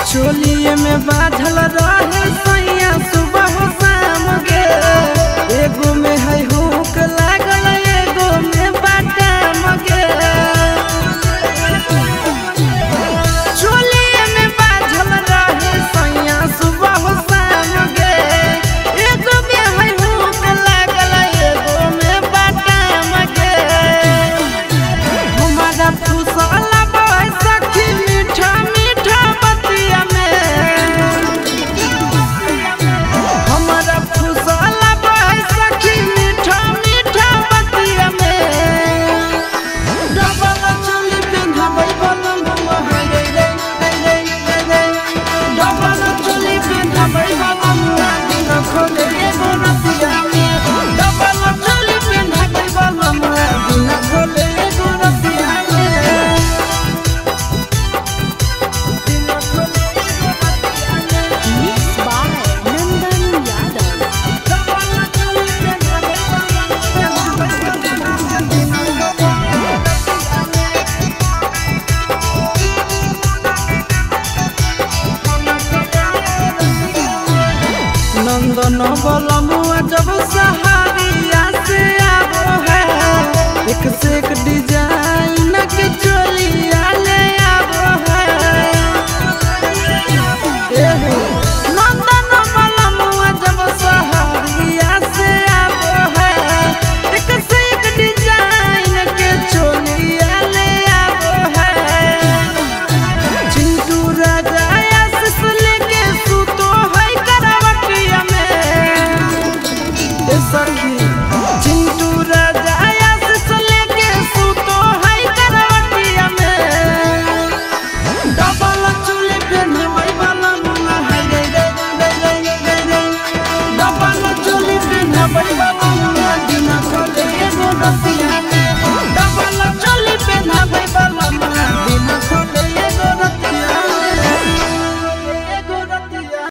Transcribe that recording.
चोलिए में बाझल रहे सैया सुबह शाम गे एगो में है हुक लागल एगो में बाटाम गे चोलिए में बाझल रहे सैया सुबह शाम गे एगो में है हुक लागल एगो में बाटाम गे हमारा फुसला बह सखी मीठा मीठा बतिया में हमारा फुसला बह सखी मीठा मीठा बतिया में डबल चोली पिन्हाबै बलम बुआ है रे रे रे रे रे डबल चोली पिन्हाबै बलम बुआ दिन खोले एगो रतिया में डबल चोली पिन्हाबै बलम बुआ दिन खोले एगो रतिया में दिन खोले एगो रतिया में Mixed by Nandan Yadav. Double चोली पिन्हाबै बलम बुआ दिन नंदन बलमुआ जब सहारिया से आबो है एक से एक डीजे